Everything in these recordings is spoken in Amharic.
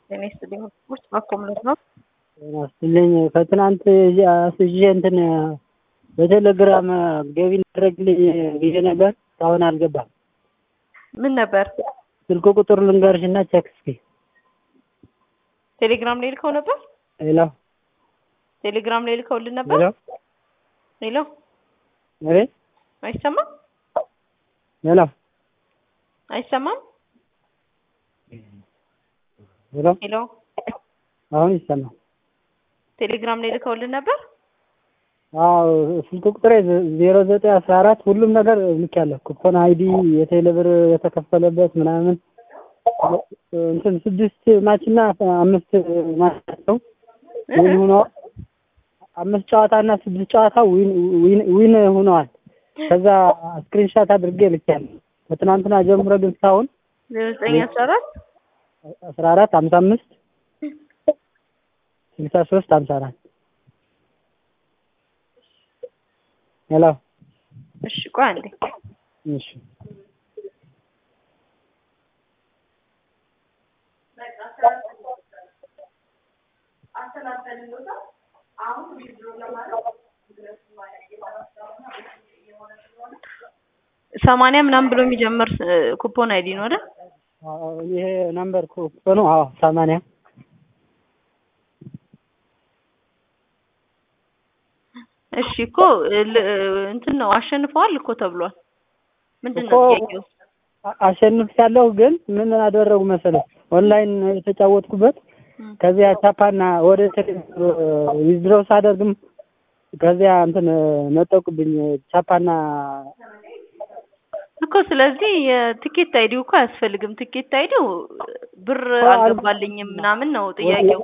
ጤና ይስጥልኝ። ውስጥ ማኮምለት ነው። ጤና ይስጥልኝ። ከትናንት አስይዤ እንትን በቴሌግራም ገቢ እናደርግልኝ ብዬ ነበር። እስካሁን አልገባም። ምን ነበር? ስልክ ቁጥር ልንገርሽ እና ቼክ እስኪ። ቴሌግራም ላይ ልከው ነበር። ሄሎ ቴሌግራም ላይ ልከውልን ነበር። ሄሎ ሄሎ፣ አቤት፣ አይሰማም? ሄሎ አይሰማም? ሄሎ፣ ሄሎ፣ አሁን ይሰማል። ቴሌግራም ላይ ልከውልን ነበር። አዎ ስልክ ቁጥሬ ዜሮ ዘጠኝ አስራ አራት ሁሉም ነገር ልኬያለሁ። ኩፖን አይዲ የቴሌብር የተከፈለበት ምናምን እንትን ስድስት ማች እና አምስት ማች ናቸው ዊን ሆነዋል። አምስት ጨዋታ እና ስድስት ጨዋታ ዊን ዊን ዊን ሆነዋል። ከዛ ስክሪንሻት አድርጌ ልኬያለሁ። ከትናንትና ጀምሮ ግን እስካሁን ዜሮ ዘጠኝ አስራ አራት አስራ አራት ሀምሳ አምስት ስልሳ ሶስት ሀምሳ አራት ሄሎ እሺ፣ ቆይ አንዴ እሺ ሰማንያ ምናምን ብሎ የሚጀምር ኩፖን አይዲ ነው አይደል? አዎ፣ ይሄ ነምበር ኩፖኑ አዎ ሰማንያ እሺ እኮ ል- እንትን ነው አሸንፈዋል እኮ ተብሏል። ምንድን ነው እኮ ጥያቄው? አሸንፍ ያለሁ ግን ምን አደረጉ መሰለህ ኦንላይን የተጫወትኩበት እም። ከዚያ ቻፓና ወደ ዊዝድሮው ሳደርግም ከዚያ እንትን ነጠቁብኝ ቻፓና እኮ ስለዚህ የትኬት አይዲው እኮ አያስፈልግም። ትኬት አይዲው ብር አልገባልኝም ምናምን ነው ጥያቄው።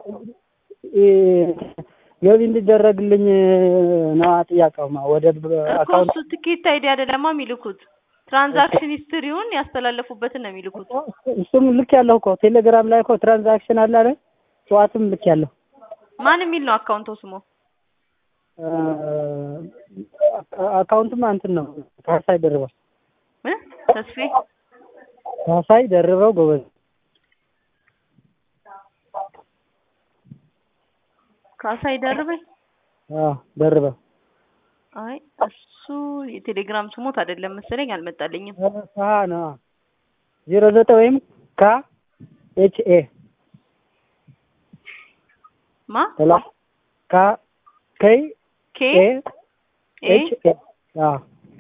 ገቢ እንዲደረግልኝ ነው ጥያቄውማ ወደ እኮ አካውንት እሱ ትኬት አይዲ አይደለማ የሚልኩት ትራንዛክሽን ሂስትሪውን ያስተላለፉበትን ነው የሚልኩት። እሱም ልክ ያለሁ እኮ ቴሌግራም ላይ እኮ ትራንዛክሽን አለ አይደል? ጠዋትም ልክ ያለሁ ማን የሚል ነው አካውንቶ ስሙ? አካውንትማ እንትን ነው ካሳይ ደርበው እ ተስፌ ካሳይ ደርበው ጎበዝ ካሳይ ደርበኝ። አዎ ደርበው አይ እሱ የቴሌግራም ስሞት አይደለም መሰለኝ አልመጣልኝም። ካ ነው ዜሮ ዘጠኝ ወይም ካ ኤች ኤ ማ ሄሎ ካ ከይ ኬ ኤ ኤ ኤች ኤ አዎ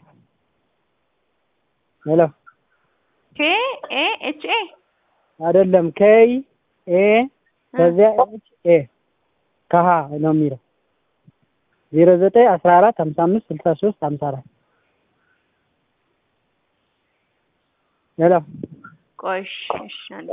ሄሎ ኬ ኤ ኤች ኤ አይደለም ከይ ኤ ከዚያ ኤች ኤ ከሀ ነው የሚለው ዜሮ ዘጠኝ አስራ አራት ሀምሳ አምስት ስልሳ ሶስት ሀምሳ አራት ሄሎ ቆይ እሺ እሺ አንዴ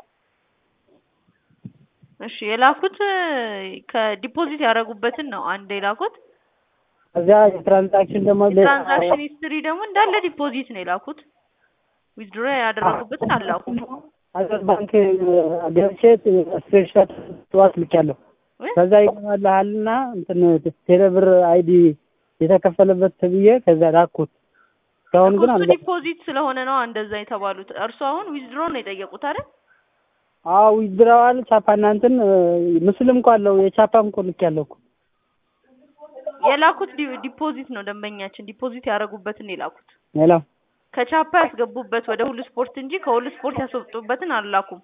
እሺ የላኩት ከዲፖዚት ያደረጉበትን ነው አንድ የላኩት። ከዚያ የትራንዛክሽን ደግሞ ሌላ- የትራንዛክሽን ሂስትሪ ደግሞ እንዳለ ዲፖዚት ነው የላኩት። ዊዝድሮ ያደረጉበትን አላኩም። አገር ባንክ ገብቼ ስክሪንሾት ጠዋት ልኬያለሁ። እ? ከዛ ይገባልሃልና እንትን ቴሌብር አይዲ የተከፈለበት ተብዬ ከዛ ላኩት። እስካሁን ግን እሱ አልገባም። ዲፖዚት ስለሆነ ነው እንደዛ የተባሉት። እርሱ አሁን ዊዝድሮ ነው የጠየቁት አይደል? አዎ ዊዝድራዋል ቻፓና እንትን ምስልም እኮ አለው የቻፓም እኮ ልኬያለሁ እኮ። የላኩት ዲ- ዲፖዚት ነው ደንበኛችን ዲፖዚት ያደረጉበትን የላኩት ሄሎ ከቻፓ ያስገቡበት ወደ ሁሉ ስፖርት እንጂ ከሁሉ ስፖርት ያስወጡበትን አላኩም።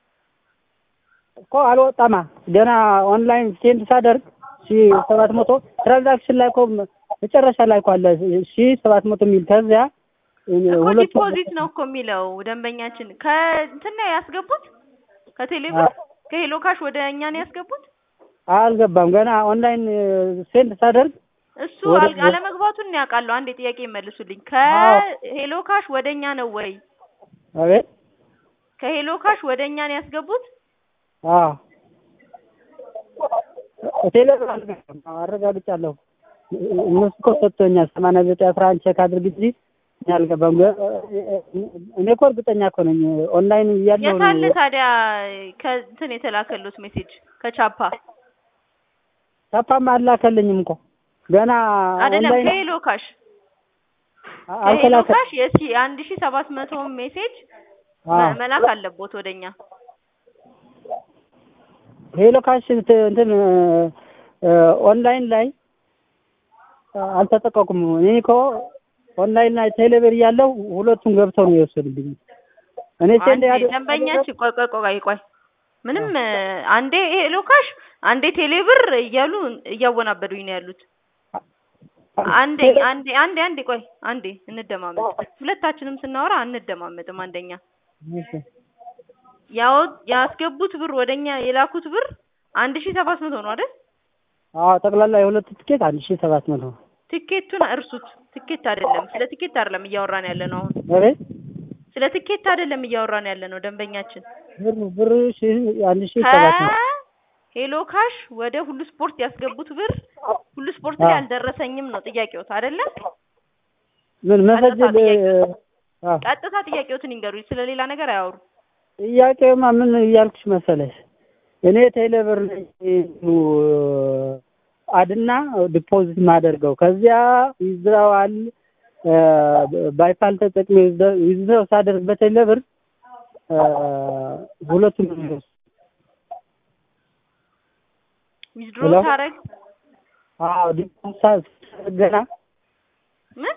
እኮ አልወጣማ ገና ኦንላይን ሴንድ ሳደርግ ሺ ሰባት መቶ ትራንዛክሽን ላይ እኮ መጨረሻ ላይ እኮ አለ ሺ ሰባት መቶ የሚል ከዚያ እኮ ሁለት ዲፖዚት ነው እኮ የሚለው ደንበኛችን ከእንትን ነው ያስገቡት ከቴሌብር ከሄሎ ካሽ ወደ እኛ ነው ያስገቡት። አልገባም ገና ኦንላይን ሴንድ ሳደርግ እሱ ወደ- አል- አለመግባቱን ያውቃለሁ። አንድ ጥያቄ ይመልሱልኝ። አዎ። ከሄሎ ካሽ ወደ እኛ ነው ወይ? አቤት ከሄሎ ካሽ ወደ እኛ ነው ያስገቡት? አዎ ቴሌብር አልገባም አረጋግጫለሁ እነሱ እኮ ሰጥቶኛል ሰማንያ ዘጠኝ አስራ አንድ ቼክ አድርግ እንጂ እኔ አልገባም ገ- እኔ እኮ እርግጠኛ እኮ ነኝ ኦንላይን እያለሁ የት አለ ነው ታዲያ ከእንትን የተላከሉት ሜሴጅ ከቻፓ ቻፓም አላከልኝም እኮ ገና አይደለም ኦንላይን ከሄሎ ካሽ ከሄሎ አልተላከ ካሽ የሲ አንድ ሺ ሰባት መቶ ሜሴጅ አዎ መ- መላክ አለቦት ወደኛ ሄሎ ካሽ እንትን እንትን እ ኦንላይን ላይ አልተጠቀቁም። እኔ እኮ ኦንላይን ላይ ቴሌብር እያለሁ ሁለቱም ገብተው ነው የወሰዱብኝ። እኔ ሴንድ አንዴ ያደ ደንበኛችን ቆይ ቆይ ቆይ ቆይ ምንም እ አንዴ ሄሎ ካሽ አንዴ ቴሌብር እያሉ እያወናበዱኝ ነው ያሉት። አንዴ አንዴ አንዴ አንዴ ቆይ አንዴ እንደማመጥ። ሁለታችንም ስናወራ አንደማመጥም። አንደኛ ያው ያስገቡት ብር ወደኛ የላኩት ብር አንድ ሺህ ሰባት መቶ ነው አይደል? አዎ ጠቅላላ የሁለቱ ትኬት አንድ ሺህ ሰባት መቶ ትኬቱን እርሱት። ትኬት አይደለም፣ ስለ ትኬት አይደለም እያወራን ያለ ነው አሁን። አቤት ስለ ትኬት አይደለም እያወራን ያለ ነው ደንበኛችን። ብር ብር ሺህ አንድ ሺህ ሰባት መቶ ሄሎ ካሽ ወደ ሁሉ ስፖርት ያስገቡት ብር ሁሉ ስፖርት ላይ አልደረሰኝም ነው ጥያቄዎት አይደለ? ምን መሰጅ ቀጥታ ጥያቄ- አዎ ቀጥታ ጥያቄዎትን ይንገሩኝ፣ ስለ ሌላ ነገር አያወሩ። ጥያቄማ ምን እያልኩሽ መሰለሽ እኔ ቴሌብር ላይ አድና ዲፖዚት ማደርገው ከዚያ ይዝራዋል ባይፓል ተጠቅሜ ይዝራው ሳደርግ በቴሌብር ሁለቱም ነው የሚወስድ። ዊዝድሮ ሄሎ? ታረግ አዎ ዲፖዚት ሳደርግ ገና ምን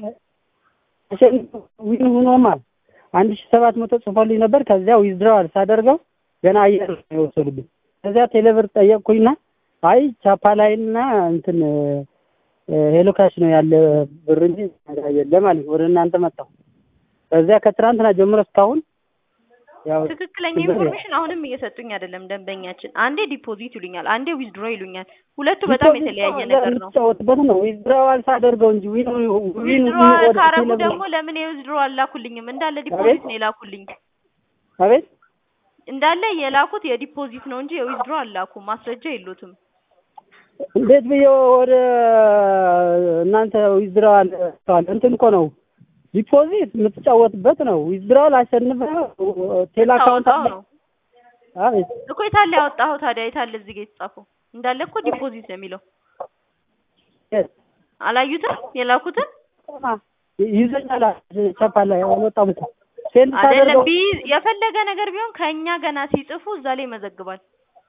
ዊን ሆኖማል አንድ ሺህ ሰባት መቶ ጽፎልኝ ነበር። ከዚያ ዊዝድራዋል ሳደርገው ገና አየር ነው የወሰዱብኝ። ከዚያ ቴሌብር ጠየቅኩኝና አይ ቻፓ ላይና እንትን ሄሎ ካሽ ነው ያለ ብር እንጂ የለም አለኝ። ወደ እናንተ መጣሁ። ከዚያ ከትናንትና ጀምሮ እስካሁን ያው ትክክለኛ ችግር የለም። ኢንፎርሜሽን አሁንም እየሰጡኝ አይደለም ደንበኛችን። አንዴ ዲፖዚት ይሉኛል፣ አንዴ ዊዝድሮ ይሉኛል። ሁለቱ በጣም የተለያየ ነገር ነው። የምትጫወትበት ነው ዊዝድራዋል ሳደርገው እንጂ ዊን ዊን ዊዝድሮ ወደ ካረጉ ቴሌብር- ደግሞ ለምን የዊዝድሮ አላኩልኝም? እንዳለ ዲፖዚት ነው የላኩልኝ። አቤት እንዳለ የላኩት የዲፖዚት ነው እንጂ የዊዝድሮ አላኩም። ማስረጃ የሉትም። እንዴት ብዬ ወደ እናንተ ዊዝድራዋል እንትን እኮ ነው ዲፖዚት የምትጫወትበት ነው። ዊዝድራዋል አሸንፈ ቴሌ አካውንት ታወጣው አለ። ነው አቤት እኮ የታለ ያወጣኸው ታዲያ? የታለ እዚህ ጋር የተጻፈው? እንዳለ እኮ ዲፖዚት ነው የሚለው። የት? አላዩትም? የላኩትን ይዘኛል ቻፓ ላይ አልወጣም እኮ ሴንድ አይደለም ሳደርገው ቢ የፈለገ ነገር ቢሆን ከእኛ ገና ሲጽፉ እዛ ላይ ይመዘግባል።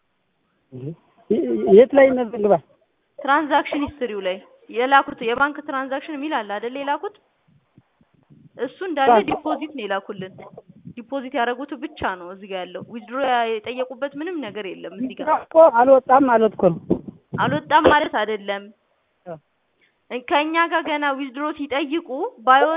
የት ላይ ይመዘግባል? ትራንዛክሽን ሂስትሪው ላይ የላኩት የባንክ ትራንዛክሽን የሚል አለ አይደል? የላኩት እሱ እንዳለ ባንክ። ዲፖዚት ነው የላኩልን። ዲፖዚት ያደረጉት ብቻ ነው እዚህ ጋር ያለው። ዊዝድሮ የጠየቁበት ምንም ነገር የለም እዚህ ጋር። እኮ አልወጣም ማለት እኮ ነው። አልወጣም ማለት አይደለም። ከእኛ ጋር ገና ዊዝድሮ ሲጠይቁ ባዮ